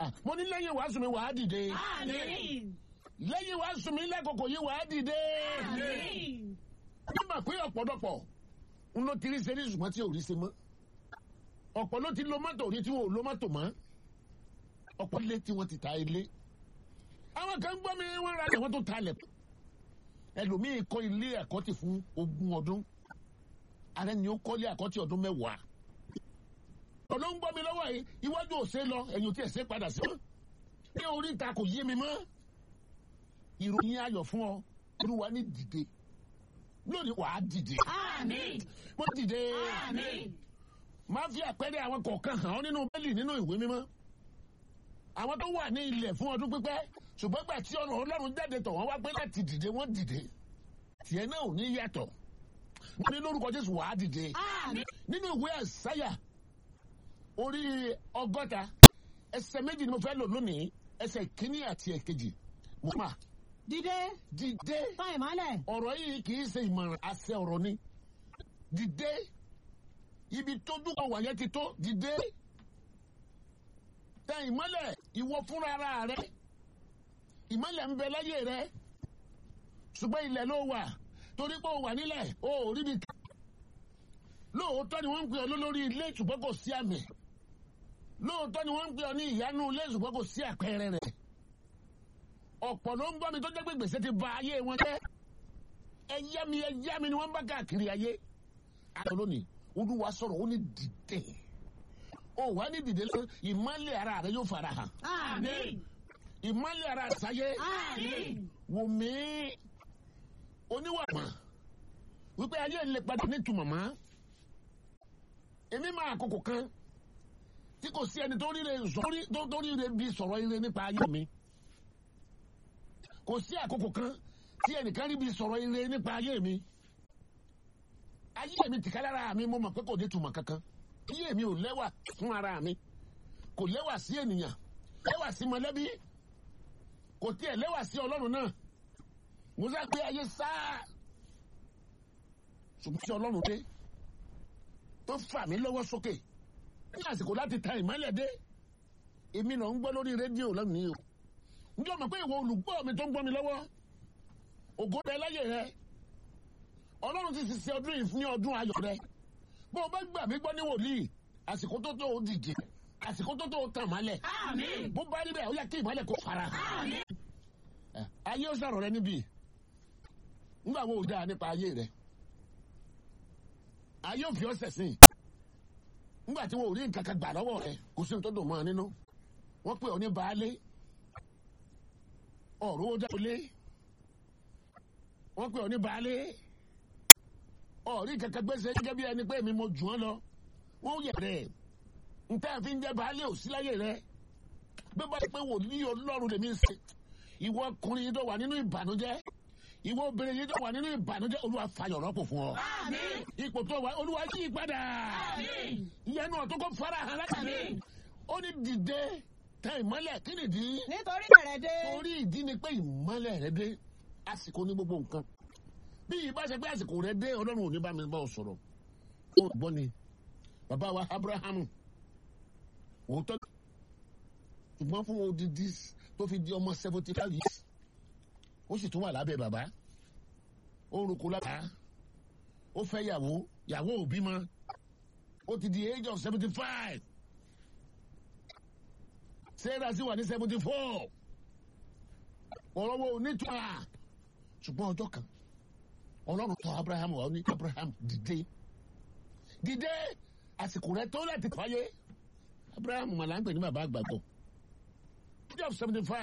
mo ní lẹ́yìn wàásù mi wàá dìde Àmín. lẹ́yìn wàásù mi lẹ́kọ̀ọ́kọ̀ yìí wàá dìde. Àmín. nígbà pé ọ̀pọ̀lọpọ̀ ń ló ti rí ṣe ní ṣùgbọ́n tí ò rí ṣe mọ́ ọ̀pọ̀ ló ti lo mọ́tò rí tí wọn ò lo mọ́tò mọ́ ọ̀pọ̀ ilé tí wọ́n ti ta ilé àwọn kan gbọ́ mi wọ́n ra àwọn tó ta lẹ̀ ẹlòmíì kọ́ ilé àkọ́tì fún ogún ọdún ààrẹ ni ó kọ́lé àkọ́tì ọdún mẹ́wàá ọ̀dọ́ ń gbọ́ mi lọ́wọ́ yìí iwájú ò ṣe lọ ẹ̀yìn ò tí ẹ̀ ṣe padà sí mọ́ ní orí ìta kò yé mi mọ́ ìròyìn ayọ̀ fún ọ olúwa ní dìde lónìí wàá dìde Àmín. mo dìde Àmín. máa fi àpẹẹrẹ àwọn kọ̀ọ̀kan hàn ọ́ nínú bẹ́ẹ̀lì nínú ìwé mímọ́ àwọn tó wà ní ilẹ̀ fún ọdún pípẹ́ ṣùgbọ́n gbà tí ọ̀nà ọlọ́run jáde tọ̀ wọ́n wá pé láti dìde wọ́n dìde tiẹ̀ náà ò ní yàtọ̀ wọ́n ní lórúkọ jésù wàá dìde Àmín. nínú ìwé àṣàyà orí ọgọ́ta ẹsẹ̀ méjì ni mo fẹ́ lò lónìí ẹsẹ̀ kínní àti ẹ̀kejì mo máa dìde dìde tán ìmọ́lẹ̀ ọ̀rọ̀ yìí kì í ṣe ìmọ̀ràn àṣẹ ọ̀rọ̀ ni dìde ibi tójú kan wà yẹn ti tó dìde tẹ ìmọ́lẹ̀ ìwọ fúnra ara rẹ ìmọ́lẹ̀ ń bẹ láyé rẹ ṣùgbọ́n ilẹ̀ ló wà torí pé o wà nílẹ̀ o ò rí bi ká lóòótọ́ ni wọ́n ń pè ọ́ lólórí ilé ṣùgbọ́n kò sí àmì lóòótọ́ ni wọ́n ń pè ọ́ ní ìyanu ilé ṣùgbọ́n kò sí àpẹẹrẹ rẹ̀ ọ̀pọ̀ ló ń gbọ́ mi tó jẹ́ pé gbèsè ti ba ayé wọn jẹ́ ẹ̀yá mi ẹ̀yá mi ni wọ́n bá káàkiri ayé àtọ̀ lónìí olúwa sọ̀rọ̀ ó ní dìde ó wà ní dìde lọ ìmọ̀lẹ̀ ara rẹ yóò fara hàn Àmín. ìmọ̀lẹ̀ ara sáyé Àmín. wò mí oníwàmọ̀ wípé ayé ń lè padà nítumọ̀ mọ́ èmi máa àkókò kan tí kò sí ẹni tó ríre sọrí- tó tó ríre bí sọ̀rọ̀ ire nípa ayé mi kò sí àkókò kan tí ẹnìkan rí bí sọ̀rọ̀ ire nípa ayé mi ayé mi tìkálára mi mo mọ̀ pé kò ní túmọ̀ kankan ayé mi ò lẹ́wà fún ara mi kò lẹ́wà sí ènìyàn lẹ́wà sí mọ̀lẹ́bí kò tiẹ̀ lẹ́wà sí ọlọ́run náà mo sá pé ayé sáà ṣùgbọ́n tí ọlọ́run dé tó fà mí lọ́wọ́ sókè ní àsìkò láti ta ìmọ́lẹ̀ dé èmi náà ń gbọ́ lórí rédíò lónìí o ǹjẹ́ o mọ̀ pé ìwọ olùgbọ́ mi tó ń gbọ́ mi lọ́wọ́ ògo rẹ láyé rẹ ọlọ́run ti ṣe ọdún yìí ní ọdún ayọ̀ rẹ bó o bá gbà mí gbọ́ ní wòlíì àsìkò tó tó o dìde àsìkò tó tó o tàn mọ́lẹ̀ Àmín. bó bá rí bẹ́ẹ̀ ó yẹ kí ìmọ́lẹ̀ kó fara hàn Àmín. ẹ, ayé ó sọ̀rọ̀ rẹ níbí nígbà wo ò dáa nípa ayé rẹ ayé ò fi ọ́ sẹ̀sìn nígbà tí wọn ò rí nǹkan kan gbà lọ́wọ́ rẹ kò sí ní tó dùn mọ́ ọ nínú wọ́n pè ọ́ ní baálé ọ̀rọ̀ ó dáwọlé wọ́n pè ọ́ ní baálé ọ̀rí kankan gbèsè gẹ́gẹ́ bí ẹni pé èmi mo jù ọ́ lọ wọ́n yẹ̀ rẹ̀ nǹkan àfi ń jẹ́ baálé ò sí láyé rẹ bí wọ́n pé wòlíì ọlọ́run lèmi ń ṣe ìwọ ọkùnrin yìí tó wà nínú ìbànújẹ́ ìwọ obìnrin yìí tó wà nínú ìbànújẹ́ olúwa fàyọ̀ rọ́pò fún ọ. Àmín. ipò tó wà olúwa yí padà. Àmín. ìyanu ọ̀tún kò fara hàn látàrí. Àmín. ó ní dìde tẹ ìmọ́lẹ̀ kí nìdí. nítorí rẹ̀ dé torí ìdí ni pé ìmọ́lẹ̀ rẹ dé àsìkò ní gbogbo nǹkan. bí ìbá ṣe pé àsìkò rẹ dé ọlọ́run ò ní bá mi bá ọ sọ̀rọ̀. ó gbọ́ ni bàbá wa abrahamu òótọ́ ṣùgbọ́n fún odidi tó fi di ọmọ seventy five years ó sì tún wà lábẹ́ bàbá ó ń roko lábàá ó fẹ́ yàwó yàwó ò bímọ ó ti di age of seventy five sarah sì wà ní seventy four ọ̀rọ̀ wo nítorí ṣùgbọ́n ọjọ́ kan ọlọ́run tọ̀ abraham wà ó ní abraham dìde dìde àsìkò rẹ tó láti fàyè abraham màlá ń pè ní bàbá àgbàgbọ́ age of seventy five.